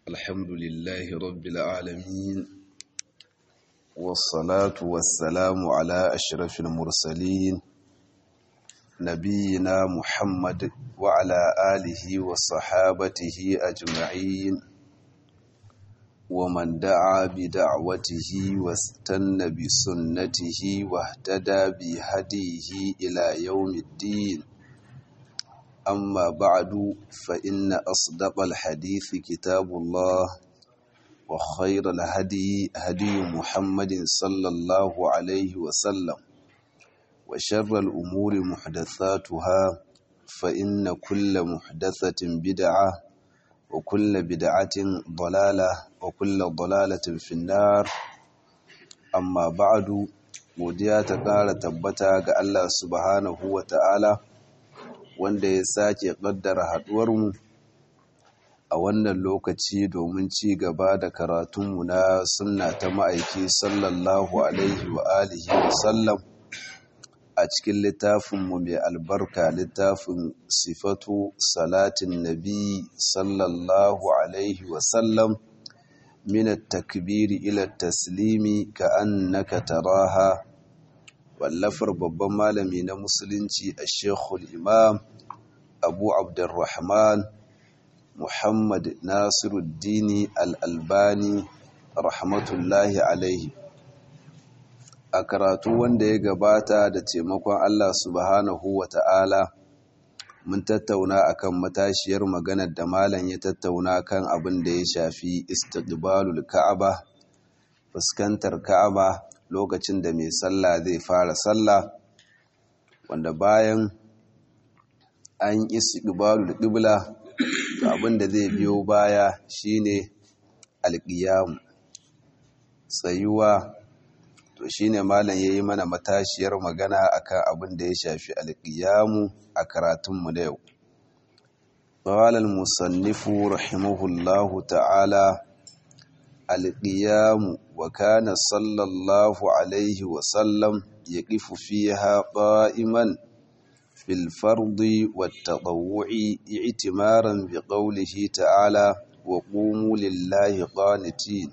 الحمد لله رب العالمين والصلاة والسلام على أشرف المرسلين نبينا محمد وعلى آله وصحابته أجمعين ومن دعا بدعوته واستنى بسنته واهتدى بهديه إلى يوم الدين أما بعد فإن أصدق الحديث كتاب الله وخير الهدي هدي محمد صلى الله عليه وسلم وشر الأمور محدثاتها فإن كل محدثة بدعة وكل بدعة ضلالة وكل ضلالة في النار أما بعد godiya ta ƙara tabbata ga Allah subhanahu wa ta'ala wanda ya sake ƙaddara haɗuwarmu a wannan lokaci domin ci gaba da karatunmu na sunna ta ma'aiki sallallahu alaihi wa alihi wa sallam a cikin littafinmu mai albarka littafin sifatu salatin nabi sallallahu alaihi wa sallam min at-takbiri ila taslimi ka annaka taraha wallafar babban malami na musulunci a shekul imam abu abdurrahman muhammad nasiruddini al'albani rahmatullahi alaihi a karatu wanda ya gabata da taimakon allah subhanahu wa ta'ala mun tattauna akan matashiyar maganar da malam ya tattauna kan abin da ya shafi istiqbalul ka'aba fuskantar ka'aba lokacin da mai sallah zai fara sallah wanda bayan an isi ƙibalul ƙibla abinda zai biyo baya shine alƙiyamu tsayuwa to shine malam yayi mana matashiyar magana akan abin da ya shafi alƙiyamu a karatunmu na yau قال المصنف رحمه الله تعالى القيام وكان صلى الله عليه وسلم يقف فيها قائما في الفرض والتطوع اعتمارا بقوله تعالى وقوموا لله قانتين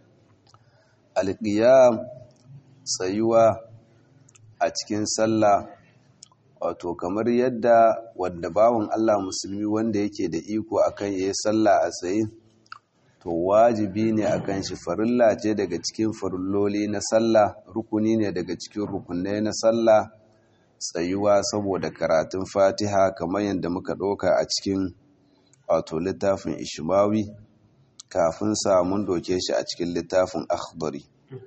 القيام سيوا أتكن صلى wato kamar yadda wanda bawan Allah musulmi wanda yake da iko akan yayi sallah a tsaye to wajibi ne akan shi farilla ce daga cikin farilloli na sallah rukuni ne daga cikin rukunai na sallah tsayuwa saboda karatun fatiha kamar yadda muka ɗauka a cikin wato littafin ishmawi kafin samun doke shi a cikin littafin akhdari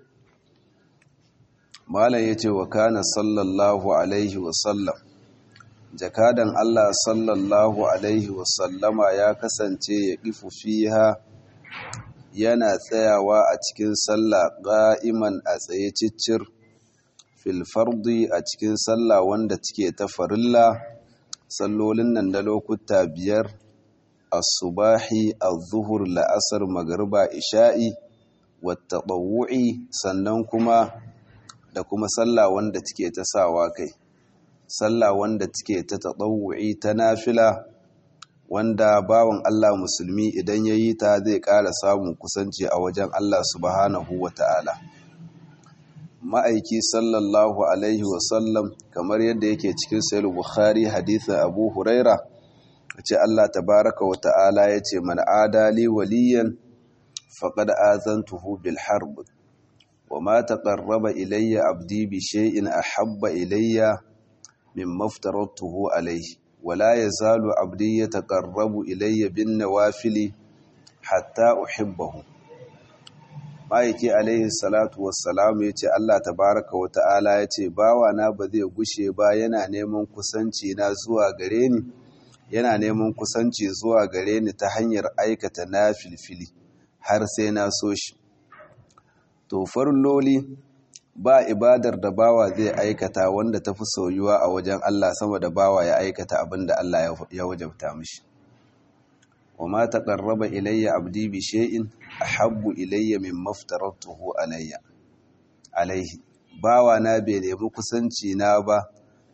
malam ya ce wa kana sallallahu alaihi wasallam jakadan allah sallallahu alaihi wasallama ya kasance ya ƙifu fiha yana tsayawa a cikin sallah ƙa'iman a tsaye ciccir filfardi a cikin sallah wanda take ta farilla sallolin nan na lokuta biyar asubahi az-zuhur la'asar magriba isha'i wata ɓawu'i sannan kuma da kuma sallah wanda take ta sawa kai sallah wanda take ta taɗawu'i ta nafila wanda bawan Allah musulmi idan ya yi ta zai ƙara samun kusanci a wajen Allah subhanahu wa ta'ala. Ma'aiki sallallahu Alaihi wasallam kamar yadda yake cikin sayar Bukhari hadithin Abu Huraira, ce Allah tabaraka wa ta'ala ya ce, Man adali waliyan faƙad azantuhu bil harb, wa ma taƙarraba ilayya abdi bi shay'in ahabba ilayya min maftaratuhu alaihi. ولا يزال عبدي يتقرب إلي بالنوافل حتى أحبه ma'aiki alaihi salatu wassalamu ya ce Allah tabaraka wa ta'ala ya ce bawana ba zai gushe ba yana neman kusanci na zuwa gare ni yana neman kusanci zuwa gare ni ta hanyar aikata na filfili har sai na so shi to farloli ba ibadar da bawa zai aikata wanda ta fi soyuwa a wajen Allah sama da bawa ya aikata abin da Allah ya wajabta mishi. wa ma taqarraba ilayya abdi bi shay'in ahabbu ilayya mimma aftaratuhu alayya alaihi bawa na bai nemi kusanci na ba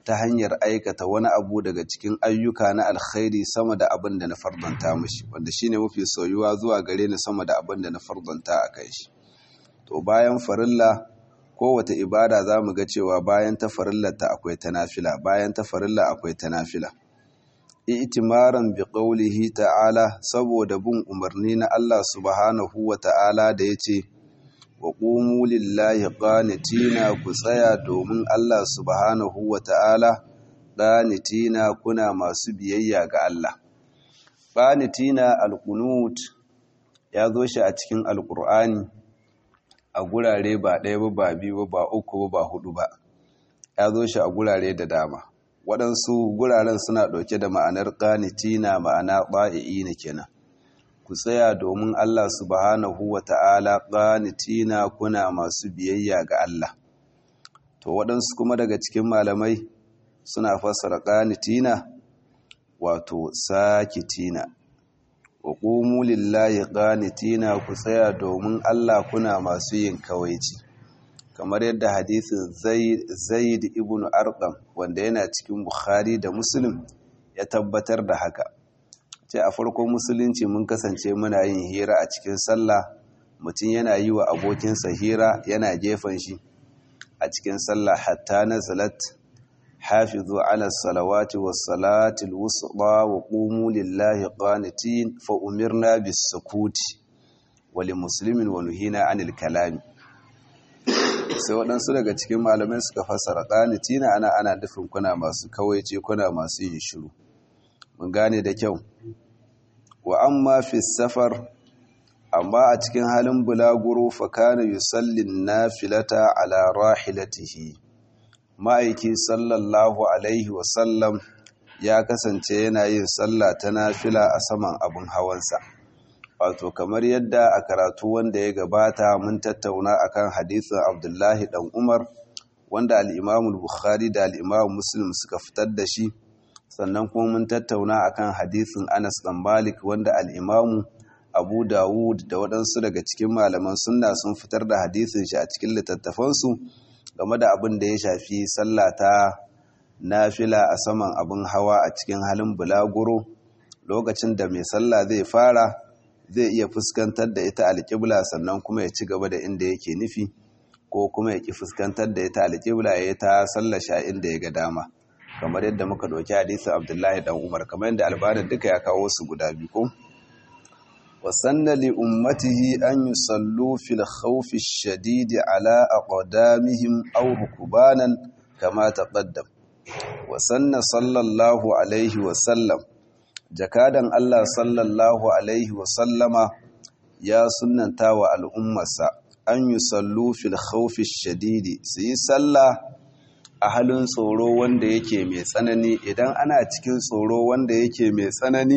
ta hanyar aikata wani abu daga cikin ayyuka na alkhairi sama da abin da na fardanta mishi wanda shine mafi soyuwa zuwa gare ni sama da abin da na fardanta a kai shi to bayan farilla kowace ibada za mu ga cewa bayan ta farillarta akwai ta nafila bayan ta farilla akwai ta nafila itimaran bi qaulihi ta'ala saboda bin umarni na Allah subhanahu wa ta'ala da yace wa qumu lillahi qanitina ku tsaya domin Allah subhanahu wa ta'ala qanitina kuna masu biyayya ga Allah qanitina alqunut ya zo shi a cikin alqur'ani a gurare ba ɗaya ba ba biyu ba uku ba hudu ba ya zo shi a gurare da dama waɗansu guraren suna ɗauke da ma'anar ƙanitina ma'ana ɓa'i'i na kenan ku tsaya domin Allah subhanahu wa ta'ala ƙanitina kuna masu biyayya ga Allah to waɗansu kuma daga cikin malamai suna fassara ƙanitina wato sakitina wa ƙumu lillahi ƙanitina ku tsaya domin Allah kuna masu yin kawaici kamar yadda hadisin zaid ibn arqam wanda yana cikin bukhari da muslim ya tabbatar da haka ce a farkon musulunci mun kasance muna yin hira a cikin sallah mutum yana yi wa abokinsa hira yana gefen shi a cikin sallah hatta nazalat hafizu ala salawati was salati alwusta wa qumu lillahi qanitin fa umirna bis sukuti wa li muslimin wa nuhina anil kalami sai waɗansu daga cikin malamai suka fassara ƙanitina ana ana nufin kuna masu kawaice kuna masu yin shiru mun gane da kyau wa amma fi safar amma a cikin halin bulaguro fa kana yusallin nafilata ala rahilatihi ma'aiki sallallahu alaihi wa sallam ya kasance yana yin sallah ta nafila a saman abin hawansa wato kamar yadda a karatu wanda ya gabata mun tattauna akan hadisin abdullahi dan umar wanda al'imamu bukhari da al'imamu muslim suka fitar da shi sannan kuma mun tattauna akan hadisin anas dan malik wanda al'imamu abu dawud da waɗansu daga cikin malaman sunna sun fitar da hadisin shi a cikin littattafansu game da abin da ya shafi sallah ta nafila a saman abin hawa a cikin halin bulaguro lokacin da mai sallah zai fara zai iya fuskantar da ita alƙibla sannan kuma ya ci gaba da inda yake nufi ko kuma ya ki fuskantar da ita alƙibla ya ta sallasha inda ya ga dama kamar yadda muka ɗauki hadisin abdullahi dan umar kamar yadda albanin duka ya kawo su guda biyu ko wasanna li ummatihi an yusallu fil khawfi shadidi ala aqdamihim aw rukbanan kama taqaddam wasanna sallallahu alaihi wa sallam jakadan Allah sallallahu Alaihi wasallama ya sunanta wa al'ummarsa an yi sallu fil khawfi shadidi su yi sallah a halin tsoro wanda yake mai tsanani idan ana cikin tsoro wanda yake mai tsanani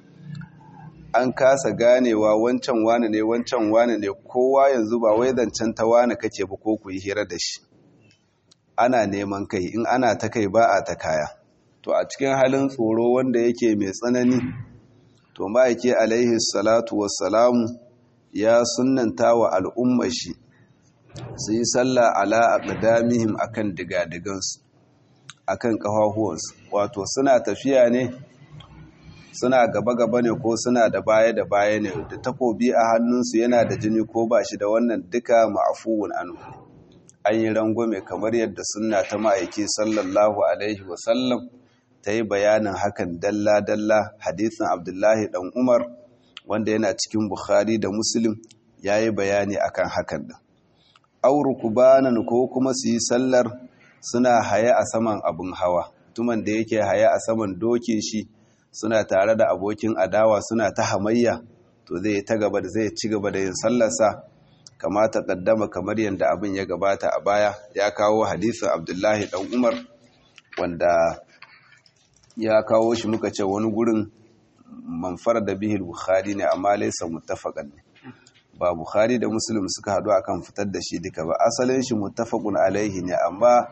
an kasa ganewa wancan wane ne wancan wane ne kowa yanzu ba wai zancen ta wane kake ba ko ku yi hira da shi ana neman kai in ana ta kai ba a ta kaya to a cikin halin tsoro wanda yake mai tsanani to ma'aike alaihi salatu wassalamu ya sunanta wa al'ummar shi su yi sallah ala aqdamihim akan digadigansu akan kafafuwansu wato suna tafiya ne suna gaba-gaba ne ko suna da baya da baya ne da takobi a hannunsu yana da jini ko ba shi da wannan duka ma'afuwun anhu an yi rangwame kamar yadda sunna ta ma'aiki sallallahu alaihi wasallam ta yi bayanin hakan dalla-dalla hadisin abdullahi dan umar wanda yana cikin bukhari da muslim ya yi bayani akan hakan din auru kubanan ko kuma su yi sallar suna haye a saman abin hawa tuman da yake haye a saman dokin shi suna tare da abokin adawa suna ta hamayya to zai ta gaba da zai ci gaba da yin sallarsa kama ta kaddama kamar yadda abin ya gabata a baya ya kawo hadisin abdullahi dan umar wanda ya kawo shi muka ce wani gurin manfar da bihil bukhari ne amma laisa muttafaqan ne ba bukhari da muslim suka hadu akan fitar da shi duka ba asalin shi muttafaqun alaihi ne amma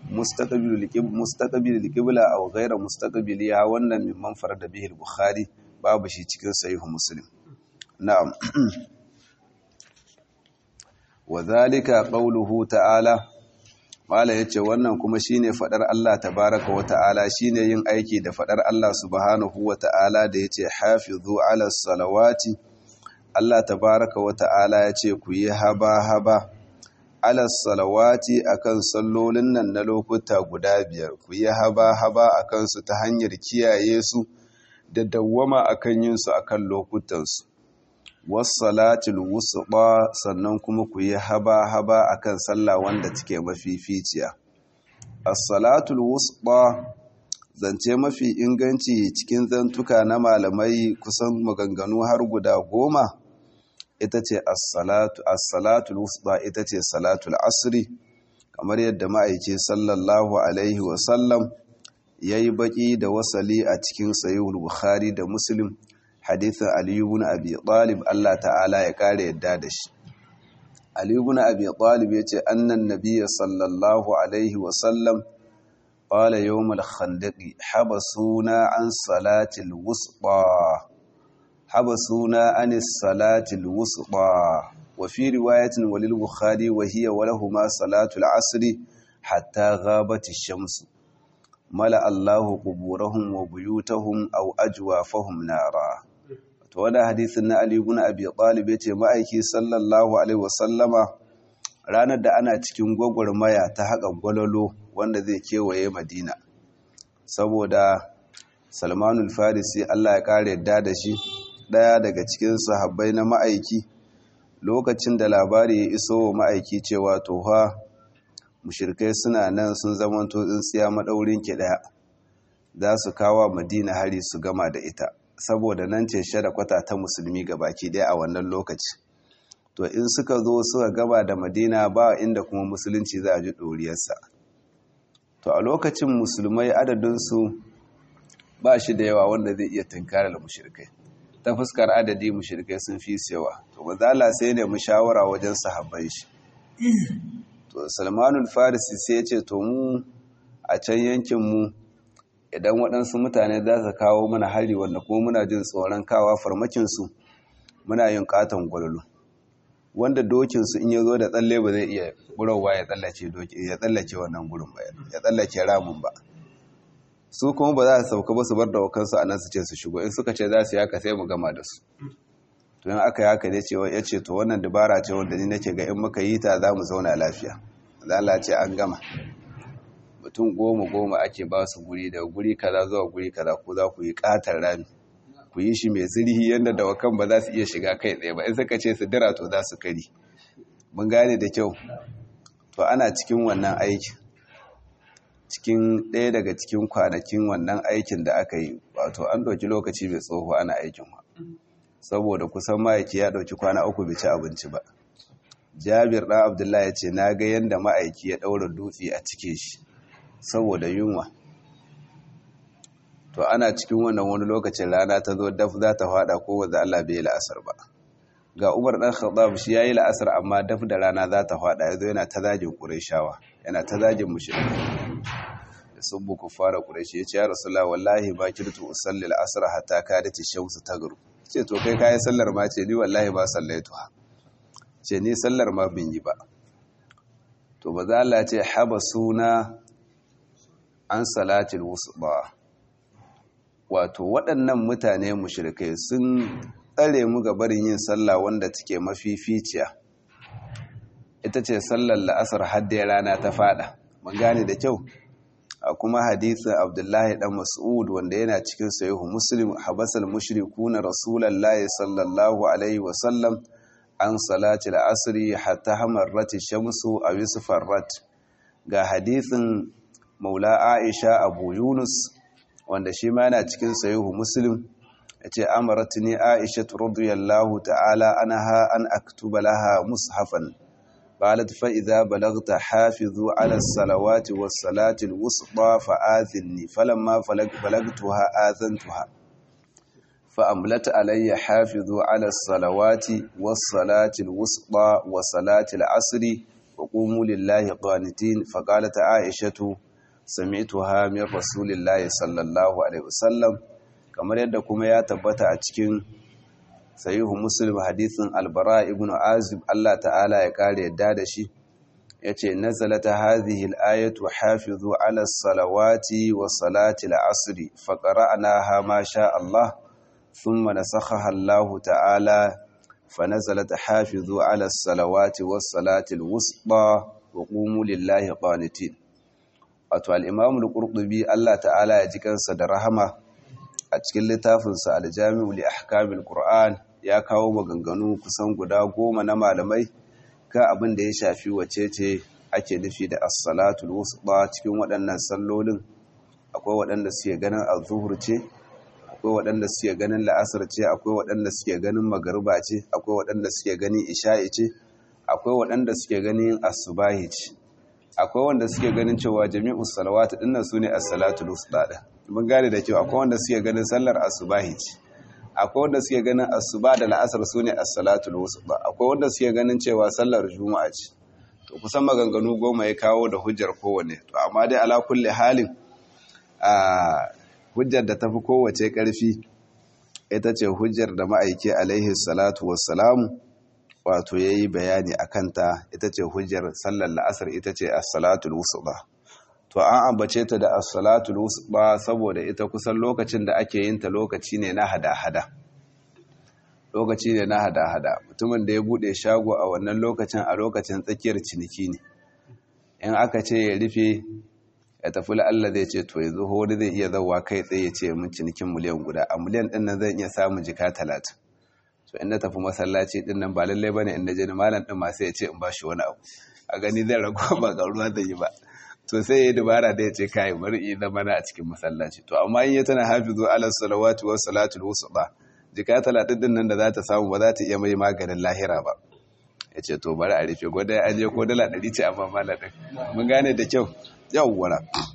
mustaqbil qibla aw ghayra mustaqbil ya wannan min manfar da bihil bukhari babu shi cikin sahih muslim na'am wa dhalika qawluhu ta'ala mala yace wannan kuma shine fadar Allah tabaaraka wa ta'ala shine yin aiki da fadar Allah subhanahu wa ta'ala da yace hafizu ala salawati Allah tabaaraka wa ta'ala yace ku yi haba haba ala salawati akan sallolin nan na lokuta guda biyar ku yi haba haba akan su ta hanyar kiyaye su da dawwama akan yin su akan lokutan su wassalatul wusqa sannan kuma ku yi haba-haba akan sallah wanda take mafificiya as-salatul wusqa zance mafi inganci cikin zantuka na malamai kusan maganganu har guda goma ita ce as-salatu as-salatul wusqa ita ce salatul asri kamar yadda ma'aiki sallallahu alaihi wa sallam yayi baki da wasali a cikin sahihul bukhari da muslim hadithin aliyu bin abi talib Allah ta'ala ya kare yadda da shi aliyu bin abi talib yace annan nabiyya sallallahu alaihi wa sallam qala yawm al-khandaqi habasuna an salati al-wusta habasuna an salati al-wusta wa fi riwayatin walil bukhari wa hiya wa lahumā salatu al-'asr hatta ghabat ash-shams mala Allahu quburahum wa buyutahum aw ajwafahum nara to wannan hadisin na Ali ibn Abi Talib yace ma'aiki sallallahu alaihi wasallama ranar da ana cikin gwagwarmaya ta haka gwalolo wanda zai kewaye Madina saboda Salmanul Farisi Allah ya kare yadda da shi daya daga cikin sahabbai na ma'aiki lokacin da labari ya iso wa ma'aiki cewa to fa mushrikai suna nan sun zamanto tsintsiya madaurin ki daya za su kawo Madina hari su gama da ita saboda nan ce shada kwata ta musulmi ga baki daya a wannan lokaci to in suka zo suka gaba da madina ba inda kuma musulunci za a ji ɗoriyarsa to a lokacin musulmai adadinsu ba shi da yawa wanda zai iya tunkarar mushrikai ta fuskar adadi mushrikai sun fi yawa to mazala sai ne mu shawara wajen sahabbai shi to salmanul farisi sai ya ce to mu a can yankin mu idan waɗansu mutane za su kawo mana hari wanda kuma muna jin tsoron kawa farmakinsu muna yin katon gwalolo wanda dokinsu in ya zo da tsalle ba zai iya burowa ya tsallake wannan gurin ba ya tsallake ramin ba su kuma ba za su sauka ba su bar da wakansu a nan su ce su shigo in suka ce za su yaka sai mu gama da su to in aka yaka ne cewa ya ce to wannan dabara ce wanda ni nake ga in muka yi ta za mu zauna lafiya Allah ce an gama mutum goma goma ake ba su guri daga guri kaza zuwa guri kaza ko za ku yi katar rami ku yi shi mai zirhi yadda dawakan ba za su iya shiga kai tsaye ba in suka ce su dira to za su kari mun gane da kyau to ana cikin wannan aikin cikin ɗaya daga cikin kwanakin wannan aikin da aka yi wato an ɗauki lokaci mai tsoho ana aikin wa saboda kusan ma'aiki ya ɗauki kwana uku bai ci abinci ba jabir ɗan abdullahi ya ce na ga yadda ma'aiki ya ɗaura dutse a cike shi saboda yunwa to ana cikin wannan wani lokacin rana ta zo daf za ta fada ko wanda Allah bai la'asar ba ga Umar dan Khattab shi yayi la'asar amma daf da rana za ta fada yazo yana ta zagin Qurayshawa yana ta zagin mushriki da subbu kufara Qurayshi yace ya Rasulullah wallahi ba kirtu usalli al-asr hatta kadati shamsu tagru ce to kai kai sallar ma ce ni wallahi ba sallaitu ce ni sallar ma bin yi ba to ba za Allah ce habasuna an salatil wusba wato waɗannan mutane mushrikai sun tsare mu ga barin yin sallah wanda take mafificiya ita ce sallar la'asar hadda rana ta fada mun gane da kyau a kuma hadisin abdullahi dan mas'ud wanda yana cikin sahihu muslim habasal mushrikuna rasulullahi sallallahu alaihi wa sallam an salati al-asri hatta hamarrat shamsu aw yusfarrat ga hadisin maula aisha abu yunus wanda shi ma yana cikin sahihu muslim yace amaratni aisha radhiyallahu ta'ala anha an aktuba laha mushafan qalat fa idza balagta hafizu ala as-salawati was-salati al-wusta fa'adhinni falamma balagtuha azantuha فأملت علي حافظوا على الصلوات والصلاة الوسطى وصلاة العصر وقوموا لله قانتين فقالت عائشة سمعتها من رسول الله صلى الله عليه وسلم kamar yadda kuma ya tabbata a cikin sahihu muslim hadisin albara ibn azib Allah ta'ala ya kare yadda da shi yace nazalata hadhihi al-ayatu hafizu ala as-salawati wa salati al-asr fa qara'naha ma sha Allah thumma nasakhaha Allah ta'ala fa nazalat hafizu ala as-salawati was salati al-wusta wa qumu lillahi qanitin wato al-imam al-qurtubi Allah ta'ala ya ji kansa da rahama a cikin littafinsa al-jami'u li ahkamil qur'an ya kawo maganganu kusan guda goma na malamai kan abin da ya shafi wace ce ake nufi da as-salatul wusta cikin waɗannan sallolin akwai waɗanda suke ganin az-zuhur ce akwai waɗanda suke ganin la'asar ce akwai waɗanda suke ganin magariba ce akwai waɗanda suke ganin isha'i ce akwai waɗanda suke ganin asubahi ce akwai wanda suke ganin cewa jami'u salawat dinnan sune as-salatul wusta din mun gane da cewa akwai wanda suke ganin sallar asubahi ce akwai wanda suke ganin asuba da la'asar sune as-salatul wusta akwai wanda suke ganin cewa sallar juma'a ce to kusan maganganu goma ya kawo da hujjar kowanne to amma dai ala kulli halin a hujjar da tafi kowace karfi ita ce hujjar da ma'aiki alaihi salatu wassalamu wato yayi bayani akan ta ita ce hujjar sallar la'asar ita ce as-salatul wusta to an ambace ta da as-salatul wusta saboda ita kusan lokacin da ake yin ta lokaci ne na hada-hada lokaci ne na hada-hada mutumin da ya bude shago a wannan lokacin a lokacin tsakiyar ciniki ne in aka ce ya rufe ya tafi la'alla zai ce to yanzu wani zai iya zauwa kai tsaye ya ce mun cinikin miliyan guda a miliyan ɗin nan zan iya samun jika talatin to in na tafi masallaci ɗin nan ba lallai bane in na je malam ɗin ma sai ya ce in ba shi wani abu a gani zai rago ba ga ruwa zai yi ba to sai ya yi dubara da ya ce kai bari in zama na a cikin masallaci to amma in ya tana hafizu ala salawatu wa salatul wusta jika talatin din nan da za ta samu ba za ta iya mai maganin lahira ba ya ce to bari a rufe gwada ya aje ko dala ɗari ce amma mala ɗin mun gane da kyau yawwara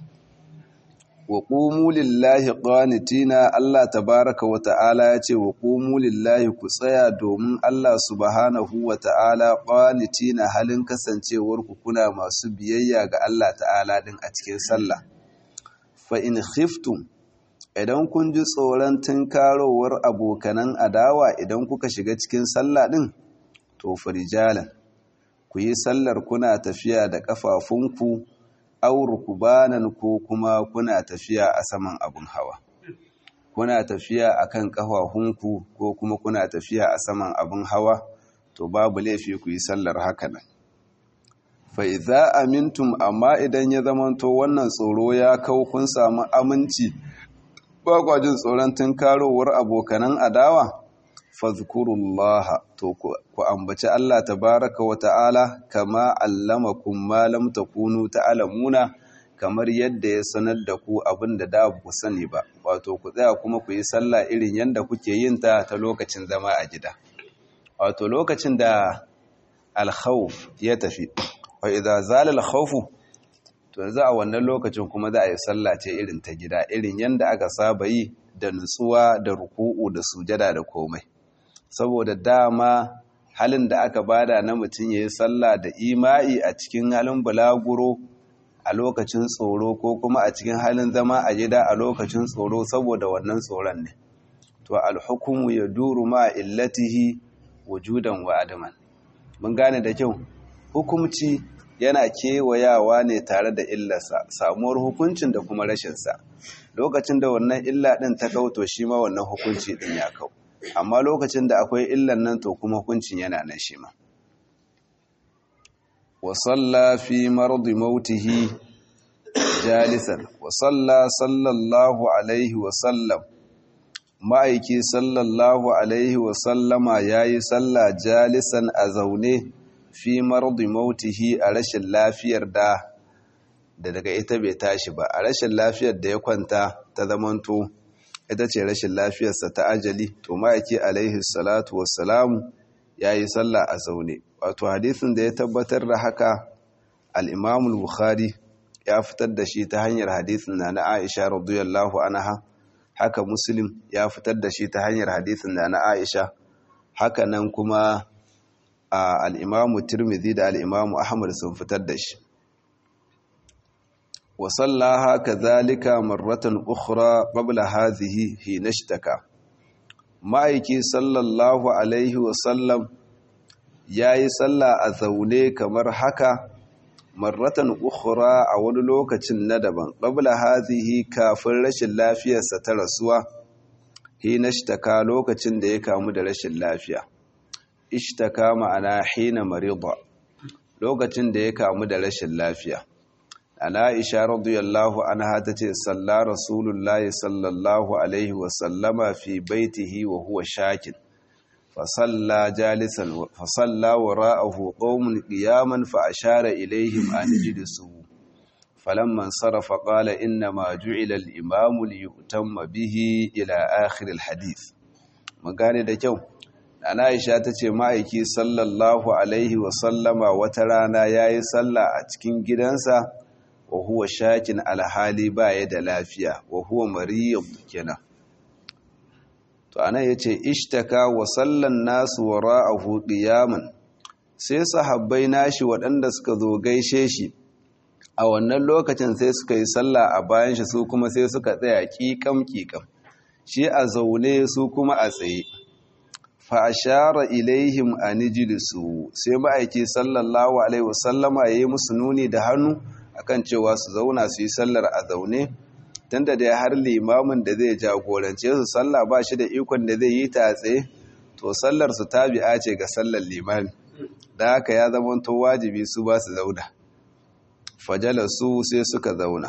wa qumu lillahi qanitina Allah tabaraka wa ta'ala ya ce wa qumu lillahi ku tsaya domin Allah subhanahu wa ta'ala qanitina halin kasancewar ku kuna masu biyayya ga Allah ta'ala din a cikin sallah fa in khiftum idan kun ji tsoron tunkarowar abokanan adawa idan kuka shiga cikin sallah din to farijalan ku yi sallar kuna tafiya da kafafunku auru kubanan ko kuma kuna tafiya a saman abun hawa kuna tafiya akan kafafunku ko kuma kuna tafiya a saman abun hawa to babu laifi ku yi sallar haka nan fa idza amintum amma idan ya zamanto wannan tsoro ya kau kun samu aminci ba kwa jin tsoron tunkarowar abokanan adawa fadhkurullaha to ku ambaci Allah tabaraka wa ta'ala kama allamakum ma lam takunu ta'lamuna kamar yadda ya sanar da ku abinda da ku sani ba wato ku tsaya kuma ku yi sallah irin yanda kuke yin ta ta lokacin zama a gida wato lokacin da al-khawf ya tafi wa idza zala al-khawf to yanzu a wannan lokacin kuma za a yi sallah ce irin ta gida irin yanda aka saba yi da nutsuwa da ruku'u da sujada da komai saboda dama halin da aka bada na mutum ya yi sallah da ima'i a cikin halin bulaguro a lokacin tsoro ko kuma a cikin halin zama a gida a lokacin tsoro saboda wannan tsoron ne to alhukumu ya duru ma illatihi wujudan wa adaman mun gane da kyau hukumci yana kewayawa ne tare da illarsa samuwar hukuncin da kuma rashinsa lokacin da wannan illa ɗin ta kauto shi ma wannan hukunci ɗin ya kau amma lokacin da akwai illan nan to kuma hukuncin yana nan shi ma wa salla fi mardi mautihi jalisan wa salla sallallahu alaihi wa sallam ma'aiki sallallahu alaihi wa sallama yayi salla jalisan a zaune fi mardi mautihi a rashin lafiyar da da daga ita bai tashi ba a rashin lafiyar da ya kwanta ta zamanto ita ce rashin lafiyarsa ta ajali to ma'aiki alaihi salatu wassalamu ya yi sallah a zaune wato hadisin da ya tabbatar da haka al'imamul bukhari ya fitar da shi ta hanyar hadisin na na aisha radiyallahu anha haka muslim ya fitar da shi ta hanyar hadisin na na aisha haka nan kuma al'imamu tirmidhi da al'imamu ahmad sun fitar da shi وصلىها كذلك مرة أخرى قبل هذه حين اشتكى ma'aiki sallallahu alaihi wasallam ya yi sallah a zaune kamar haka marratan ukhra a wani lokacin na daban qabla hadhihi kafin rashin lafiyarsa ta rasuwa hina ishtaka lokacin da ya kamu da rashin lafiya ishtaka ma'ana hina marida lokacin da ya kamu da rashin lafiya ana aisha radiyallahu anha tace salla rasulullahi sallallahu alaihi wa sallama fi baitihi wa huwa shakin فصلى جالسا فصلى وراءه قوم قياما فأشار إليهم أن اجلسوا فلما انصرف قال إنما جعل الإمام ليؤتم به إلى آخر الحديث magane da kyau ana aisha ta ce ma'aiki sallallahu alaihi wasallama wata rana ya yi sallah a cikin gidansa wa huwa shakin alhali baya da lafiya wa huwa mariyar kenan to ana ya ce ishtaka wa sallan nasu wa ra'ahu qiyaman sai sahabbai nashi waɗanda suka zo gaishe shi a wannan lokacin sai suka yi sallah a bayan shi su kuma sai suka tsaya ƙiƙam ƙiƙam shi a zaune su kuma a tsaye fa ashara ilaihim an ijlisu sai ma'aiki sallallahu alaihi wasallama yayi musu nuni da hannu akan cewa su zauna su yi sallar a zaune tunda da har limamin da zai jagorance su sallah ba shi da ikon da zai yi ta tsaye to sallar su tabi'a ce ga sallar limami da haka ya zama to wajibi su ba su zauna fajala su sai suka zauna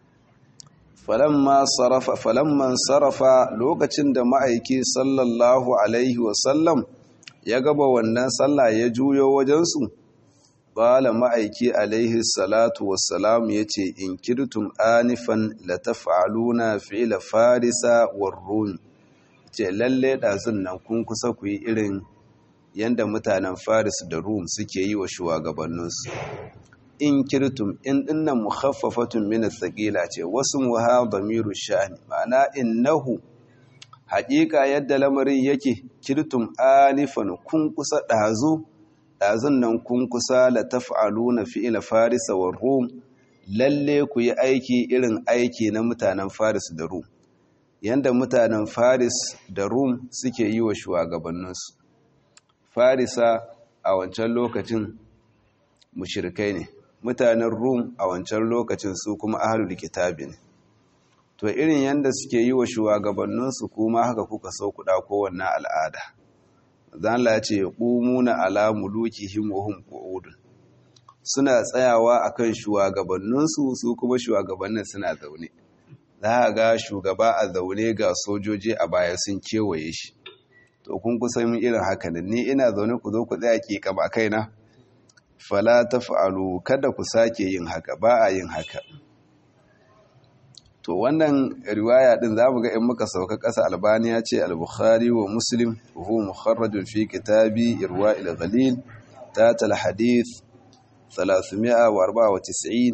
falamma sarafa falamman sarafa lokacin da ma'aiki sallallahu alaihi wasallam ya gaba wannan sallah ya juyo wajensu Bala ma'aiki alaihi salatu wassalam ya ce, In kirtum anifan la taf'aluna fi'la farisa war rum ce lalle ɗazun nan kun kusa ku yi irin yadda mutanen faris da rum suke yi wa shugabanninsu. In kirtum in dinnan mukhaffafatun min thaqila ce wasu muha damiru sha'ani ma'ana innahu haƙiƙa yadda lamarin yake kirtum anifan kun kusa ɗazu ɗazun nan kun kusa la taf'aluna fi'ila farisa wa rum lalle ku yi aiki irin aiki na mutanen faris da rum yanda mutanen faris da rum suke yi wa shugabanninsu farisa a wancan lokacin mushirikai ne mutanen rum a wancan lokacin su kuma ahlul kitabi ne to irin yanda suke yi wa shugabanninsu kuma haka kuka so ku ɗauko wannan al'ada zala ya ce ƙumuna ala mulukihim wa hum qu'udun suna tsayawa akan shugabanninsu su kuma shugabannin suna zaune za ga shugaba a zaune ga sojoji a baya sun kewaye shi to kun kusa min irin haka ne ni ina zaune ku zo ku tsaya ki kama kaina fala taf'alu kada ku sake yin haka ba a yin haka to wannan riwaya din zamu ga in muka sauka ƙasa albaniya ce al-bukhari wa muslim huwa mukharrajun fi kitabi irwa'il ghalil tat al-hadith 394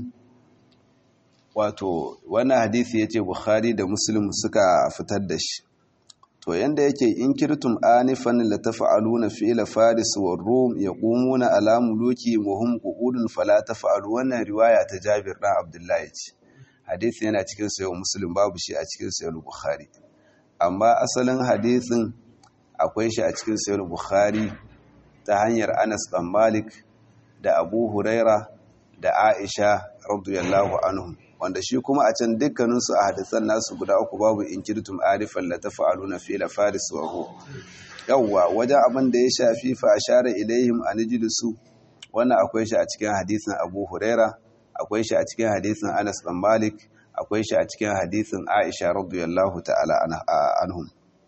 wato wannan hadisi yace bukhari da muslim suka fitar da shi to yanda yake in kirtum anifan la taf'aluna fi'la faris wa rum yaqumuna ala muluki wa hum qu'udun fala taf'alu wannan riwaya ta jabir dan abdullahi ce hadisi yana cikin sayo muslim babu shi a cikin sayo bukhari amma asalin hadisin akwai shi a cikin sayo bukhari ta hanyar anas dan malik da abu huraira da aisha radiyallahu anhum wanda shi kuma a can dukkaninsu a hadisan nasu guda uku babu in kirtum arifan la tafa'aluna fi la faris wa hu yawwa wajen abin da ya shafi fa ashara ilaihim an jilisu wannan akwai shi a cikin hadisin abu huraira akwai shi a cikin hadisin Anas bin Malik akwai shi a cikin hadisin Aisha radiyallahu ta'ala anhum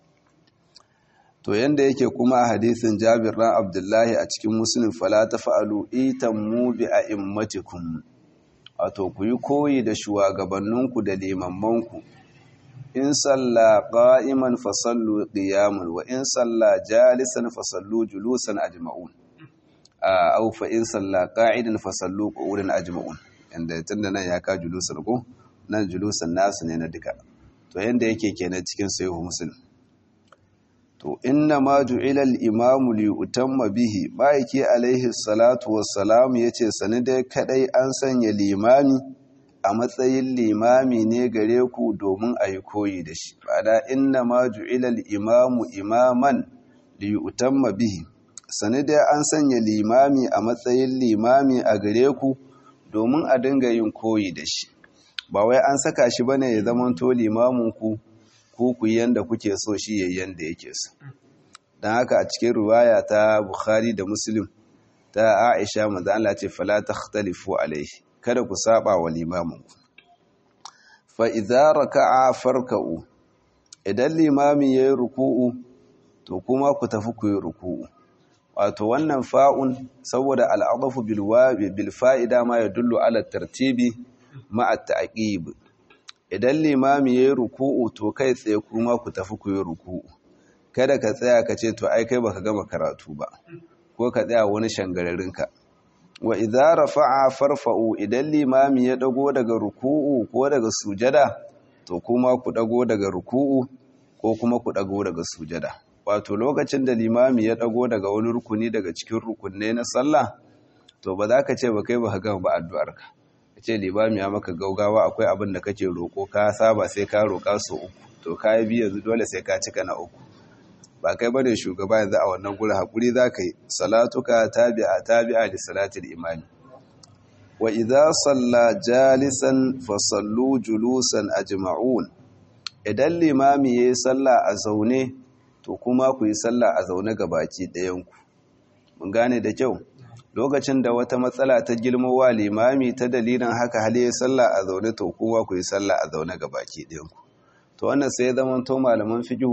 to yanda yake kuma a hadisin Jabir dan Abdullahi a cikin Muslim fala tafa'alu itammu bi a'immatikum wato ku yi koyi da shugabanninku da limammanku in salla qa'iman fasallu qiyaman wa in salla jalisan fasallu julusan ajma'un aw fa in salla qa'idan fasallu qu'udan ajma'un inda tunda nan ya ka julusan ko nan julusan nasu ne na duka to yanda yake kenan cikin sahihu muslim to inna ma ju'ila al-imamu li utamma bihi baiki alaihi salatu wassalam yace sani dai kadai an sanya limami a matsayin limami ne gare ku domin a yi koyi da shi bada inna ma ju'ila al-imamu imaman li utamma bihi sani dai an sanya limami a matsayin limami a gare ku domin a dinga yin koyi da shi ba wai an saka shi bane ya zama to limamin ku ku ku yanda kuke so shi yayin yanda yake so dan haka a cikin riwaya ta Bukhari da Muslim ta Aisha manzo Allah ce fala takhtalifu alaihi kada ku saba wa limamin ku fa idza raka'a farka'u idan limami yayi ruku'u to kuma ku tafi ku yi ruku'u wato wannan fa'un saboda al'adafu bil wabi bil fa'ida ma yadullu ala tartibi ma at ta'qib idan limami yayi ruku'u to kai tsaye kuma ku tafi ku yi ruku'u kada ka tsaya ka ce to ai kai baka gama karatu ba ko ka tsaya wani shangararinka wa idza rafa'a farfa'u idan limami ya dago daga ruku'u ko daga sujada to kuma ku dago daga ruku'u ko kuma ku dago daga sujada wato lokacin da limami ya dago daga wani rukuni daga cikin rukunne na sallah to ba za ka ce ba kai ba ka gama ba addu'arka ka ce limami ya maka gaugawa akwai abin da kake roko ka saba sai ka roka su uku to ka yi biyu yanzu dole sai ka cika na uku ba kai bane shugaba yanzu a wannan gurin hakuri za ka yi salatuka tabi'a tabi'a da salatul imani wa idza salla jalisan fa sallu julusan ajma'un idan limami yayi sallah a zaune to kuma ku yi sallah a zaune gabaki ɗayan ku mun gane da kyau lokacin da wata matsala ta girmowa limami ta dalilin haka hali ya sallah a zaune to kuma ku yi sallah a zaune gabaki ɗayan ku to wannan sai ya zama to malaman fiqh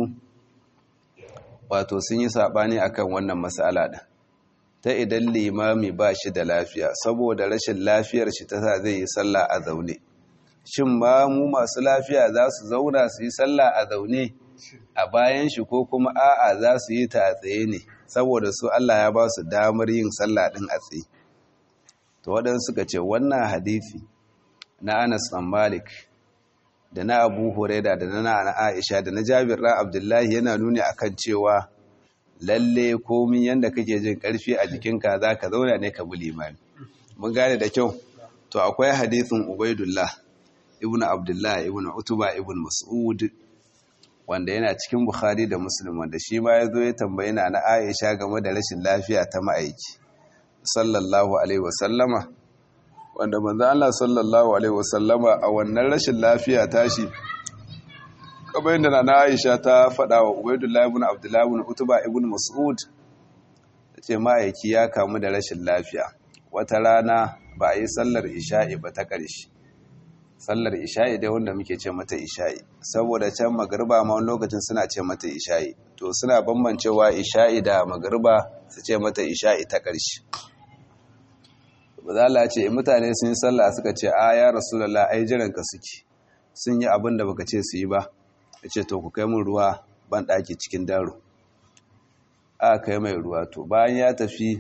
wato sun yi saɓani akan wannan matsala ɗin ta idan limami ba shi da lafiya saboda rashin lafiyar shi ta sa zai yi sallah a zaune shin ma mu masu lafiya za su zauna su yi sallah a zaune a bayan shi ko kuma a'a za su yi ta a tsaye ne saboda su Allah ya ba su damar yin sallah ɗin a tsaye to waɗansu suka ce wannan hadithi na Anas ɗan Malik da na abu huraida da na aisha da na jabir ɗan abdullahi yana nuni akan cewa lalle komin yadda kake jin ƙarfi a jikinka za ka zauna ne ka bi limani mun gane da kyau to akwai hadisin ubaidullah ibn abdullah ibn utuba ibn mas'ud wanda yana cikin bukhari da muslim wanda shi ma ya zo ya tambayi na na aisha game da rashin lafiya ta ma'aiki sallallahu alaihi wasallama wanda manzo Allah sallallahu alaihi wasallama a wannan rashin lafiya tashi kamar yadda na Aisha ta faɗa wa Ubaydullah ibn Abdullah ibn Utba ibn Mas'ud tace ma'aiki ya kamu da rashin lafiya wata rana ba a yi sallar isha'i ba ta ƙarshe sallar isha'i dai wanda muke ce mata isha'i saboda can magriba ma wani lokacin suna ce mata isha'i to suna bambancewa isha'i da magriba su ce mata isha'i ta ƙarshe bazala ce mutane sun yi sallah suka ce a ya rasulallah ai jiranka suke sun yi abin da baka ce su yi ba ya ce to ku kai min ruwa ban ɗaki cikin daro a kai mai ruwa to bayan ya tafi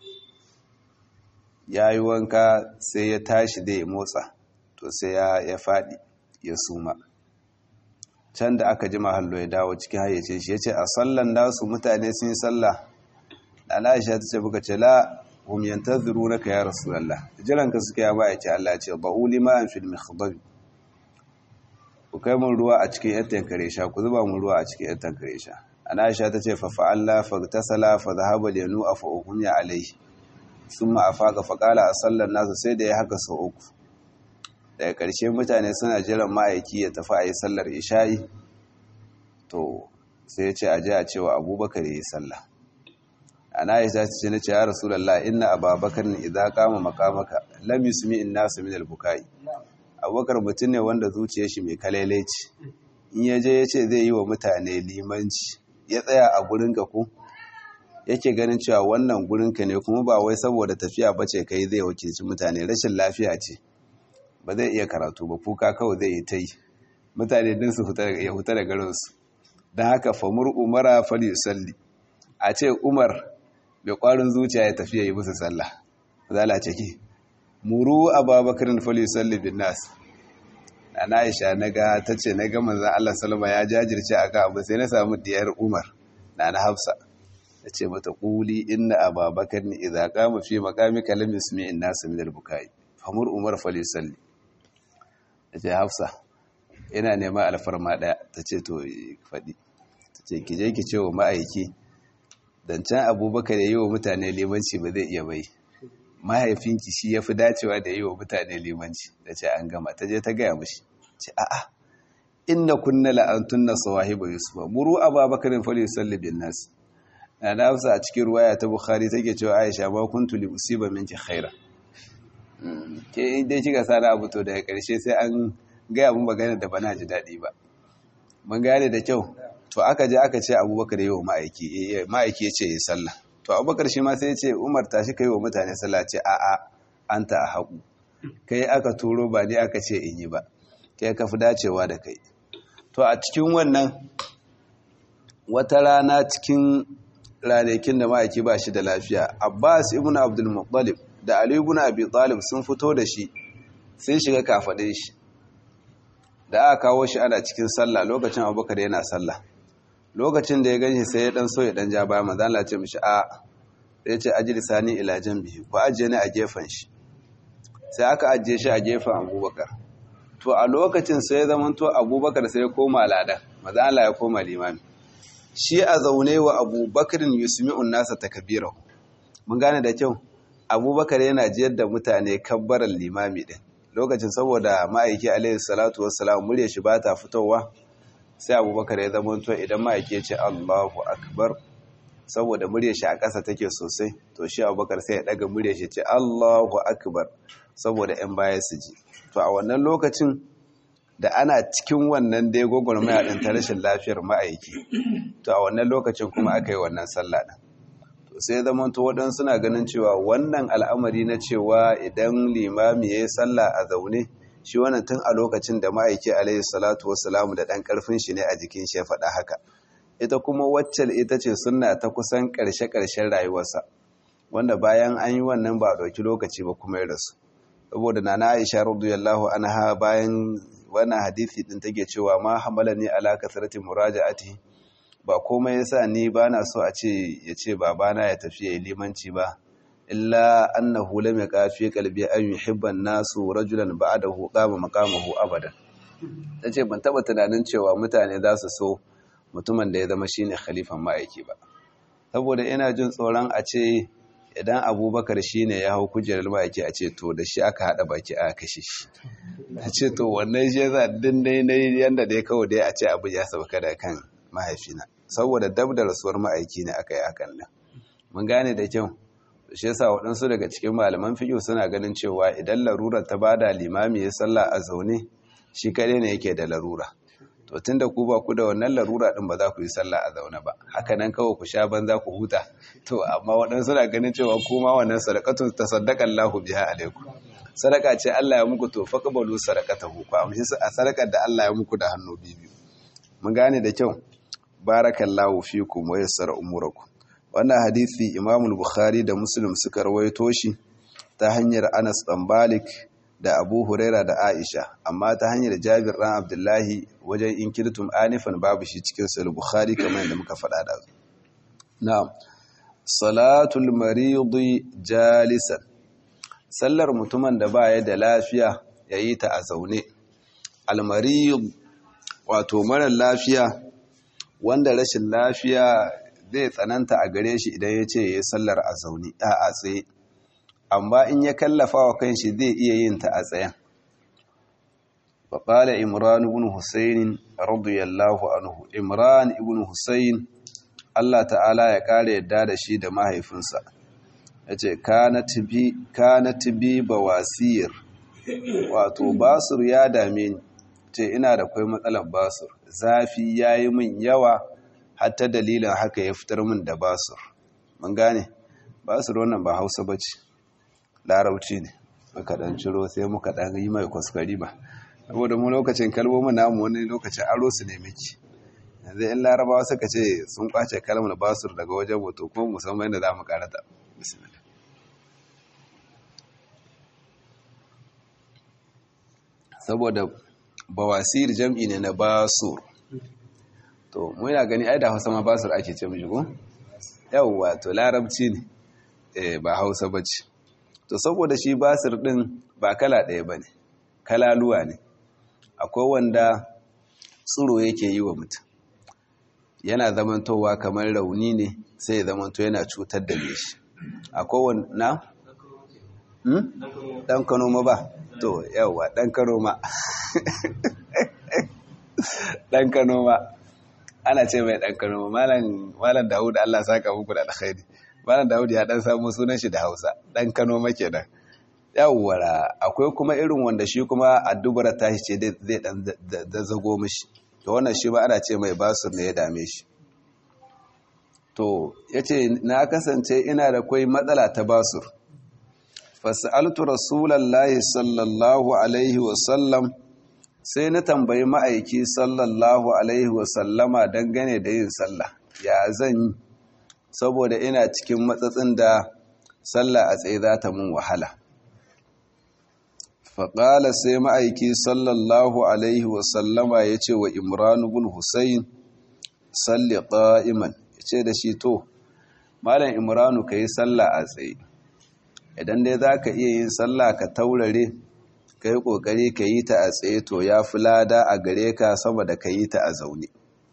ya yi wanka sai ya tashi da ya motsa to sai ya faɗi ya suma can da aka ji mahallo ya dawo cikin hayyace shi ya ce a sallan nasu mutane sun yi sallah da aisha ta ce buka ce la hum yantazirunaka ya rasulullah jiranka suke ya ba ce Allah ce ba'u liman fil mikhdab ku kai mun ruwa a cikin yan tankare sha ku zuba mun ruwa a cikin yan tankare sha ana Aisha tace fa fa'alla fa tasala fa dhahaba liyanu afa uhum ya alayhi thumma afaqa fa qala asallan nasu sai da ya haka sau uku daga karshe mutane suna jiran ma'aiki ya tafi a yi sallar isha'i to sai ya ce a je a cewa abubakar ya yi sallah ana yi ta ce na ce ya rasulallah inna ababakar ne idan kama makamaka lam yusmi in nasu min albukai abubakar mutum ne wanda zuciyar shi mai kalailaci in ya je ya ce zai yi wa mutane limanci ya tsaya a gurin ka ko yake ganin cewa wannan gurin ka ne kuma ba wai saboda tafiya bace kai zai wakilci mutane rashin lafiya ce ba zai iya karatu ba kuka kawai zai yi ta yi mutane din su ya huta da garinsu don haka famur umara fal yusalli a ce umar mai ƙwarin zuciya ya tafiya yi musu sallah zala ce ki muru ababakarin fali salli bin nas na aisha na ga ta ce na ga manzan allah salama ya jajirce a abu sai na samu diyar umar na na hafsa ta ce mata ƙuli inna ababakarin idza qama fi maqami kalam yusmi in nas min al-bukai famur umar fali salli ta ce hafsa ina neman alfarma daya ta ce to faɗi ta ce ki je ki ce wa ma'aiki dan can abubakar ya yi wa mutane limanci ba zai iya bai mahaifinki shi ya fi dacewa da yi wa mutane limanci da ce an gama ta je ta gaya mashi ce a'a inna kunna la'antun na sawahiba yusufa muru ababakarin fali yusalli bin nas na nafsa a cikin ruwaya ta bukhari take cewa aisha ba kuntu li usiba minki khaira ke dai kika sana abu to daga karshe sai an gaya mun magana da bana ji daɗi ba mun gane da kyau to aka je aka ce abubakar yi wa ma'aiki ma'aiki ya ce ya sallah to abubakar shi ma sai ya ce umar tashi ka yi wa mutane sallah ce a'a an ta a haƙu kai aka turo ba ni aka ce in yi ba kai ka fi dacewa da kai to a cikin wannan wata rana cikin ranakin da ma'aiki ba shi da lafiya abbas ibn abdul muttalib da ali ibn abi talib sun fito da shi sun shiga kafaɗin shi da aka kawo shi ana cikin sallah lokacin abubakar yana sallah lokacin da ya ganshi sai ya dan so ya dan ja baya manzo Allah ce mishi a sai ce ajli sani ila janbihi ko ajiye ni a gefen shi sai aka ajiye shi a gefen abubakar to a lokacin sai ya zama to abubakar sai ya koma lada manzo Allah ya koma limami shi a zaune wa abubakarin yusmi'un nasa takbirahu mun gane da kyau abubakar yana jiyar da mutane kabbaran limami din lokacin saboda ma'aiki alaihi salatu wassalam murya shi ba ta fitowa sai abubakar ya zama to idan ma'aiki ya ce allahu akbar saboda murya shi a ƙasa take sosai to shi abubakar sai ya ɗaga murya shi ce allahu akbar saboda 'yan baya su ji to a wannan lokacin da ana cikin wannan dai gwagwarmaya ɗin ta rashin lafiyar ma'aiki to a wannan lokacin kuma aka yi wannan sallah ɗin to sai zamanto waɗansu suna ganin cewa wannan al'amari na cewa idan limami ya yi sallah a zaune shi wannan tun a lokacin da ma'aiki alaihi salatu wassalamu da ɗan ƙarfin shi ne a jikin shi ya faɗa haka ita kuma waccan ita ce sunna ta kusan ƙarshe-ƙarshen rayuwarsa wanda bayan an yi wannan ba a ɗauki lokaci ba kuma ya rasu saboda nana aisha radiyallahu anha bayan wannan hadisi din take cewa ma hamalani ala kasrati muraja'ati ba komai yasa ni bana so a ce yace babana ya tafi yayi limanci ba illa annahu lam yaqafi qalbi an yuhibba an-nasu rajulan ba'dahu qama maqamahu abadan tace ban taba tunanin cewa mutane za su so mutumin da ya zama shine khalifan ma'aiki ba saboda ina jin tsoron a ce idan abubakar shi ne ya hau kujerar baki a ce to da shi aka haɗa baki a kashe shi a ce to wannan shi za din dai na yadda dai kawai dai a ce abu ya sauka da kan mahaifina saboda dab da rasuwar ma'aiki ne aka yi hakan nan mun gane da kyau shi yasa waɗansu daga cikin malaman fiƙo suna ganin cewa idan larura ta bada limami ya sallah a zaune shi kaɗai ne yake da larura to tun da ku ba ku da wannan larura ɗin ba za ku yi sallah a zaune ba haka nan kawai ku sha banza ku huta to amma waɗansu na ganin cewa kuma wannan sadakatun ta sadakan lahu biya alaiku sadaka ce Allah ya muku to faqbalu sadaqatahu ku amshi a sadakar da Allah ya muku da hannu biyu mun gane da kyau barakallahu fikum wa yassara umurakum wannan hadisi Imam Bukhari da Muslim suka rawaito shi ta hanyar Anas dan Malik da Abu Huraira da Aisha amma ta hanyar Jabir dan Abdullahi wajen inkirtum anifan babu shi cikin Sahih Bukhari kamar yadda muka faɗa da na'am salatul maridi jalisan sallar mutumin da baya da lafiya yayi ta a zaune al-marid wato mara lafiya wanda rashin lafiya zai tsananta a gare shi idan ya ce ya sallar a zaune a tsaye amma in ya kallafa wa kanshi zai iya yin ta a tsayen faƙala imran ibn husayn radiyallahu anhu imran ibn husayn Allah ta'ala ya ƙara yadda da shi da mahaifinsa ya ce kanat bi bawasir wato basur ya dame ni ce ina da kwai matsalar basur zafi ya yi min yawa hatta dalilin haka ya fitar min da basur mun gane basur wannan ba hausa ba ce larauci ne muka dan ciro sai muka dan yi mai kwaskwari ba saboda mu lokacin kalmomin namu wani lokacin aro su ne miki yanzu in larabawa suka ce sun kwace kalmar basur daga wajen wato kuma musamman da za mu karata bismillah saboda bawasir jam'i ne na basur to mu yana gani ai da hausa ma basur ake ce mishi ko yawwa to larabci ne eh ba hausa bace to saboda shi basir din ba kala ɗaya bane kalaluwa ne akwai wanda tsiro yake yi wa mutum yana zamantowa kamar rauni ne sai ya zamanto yana cutar da shi akwai wanda dan kanoma ba to yawa dan kanoma dan kanoma ana ce mai dan kanoma malam malam Dawud Allah saka muku da alkhairi malam Dawud ya dan samu sunan shi da Hausa dan kanoma kenan yawwara akwai kuma irin wanda shi kuma addubara tashi ce zai dan da zago mishi to wannan shi ba ana ce mai basur ne ya dame shi to yace na kasance ina da kai matsala ta basur fas'altu rasulullahi sallallahu alaihi wa sallam sai na tambayi ma'aiki sallallahu alaihi wa sallama dangane da yin sallah ya zan yi saboda ina cikin matsatsin da sallah a tsaye za ta mun wahala faƙala sai ma'aiki sallallahu alaihi wasallama ya ce wa imranu bin hussein salli ƙa'iman ya ce da shi to malam imranu ka yi sallah a tsaye idan dai za ka iya yin sallah ka taurare ka yi ƙoƙari ka yi ta a tsaye to ya fi lada a gare ka sama da ka yi ta a zaune